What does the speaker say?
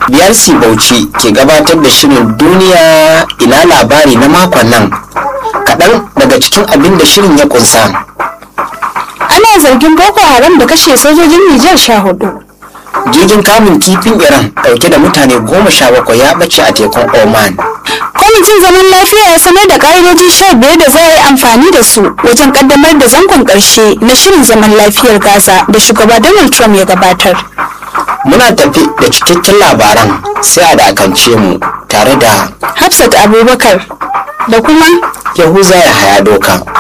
BRC Bauchi ke gabatar da shirin duniya ina labari na makon nan kaɗan daga cikin abin da shirin ya kunsa. Ana zargin Boko Haram da kashe sojojin Nijar sha hudu. Jirgin kamun kifin Iran ɗauke da mutane goma sha bakwai ya ɓace a tekun Oman. Kwamitin zaman lafiya ya sanar da ƙa'idoji sha biyar da za a yi amfani da su wajen ƙaddamar da zangon ƙarshe na shirin zaman lafiyar Gaza da shugaba Donald Trump ya gabatar. Muna tafi da cikakken labaran sai a dakance mu tare da Hafsat Abubakar da kuma Yahuza ya haya doka.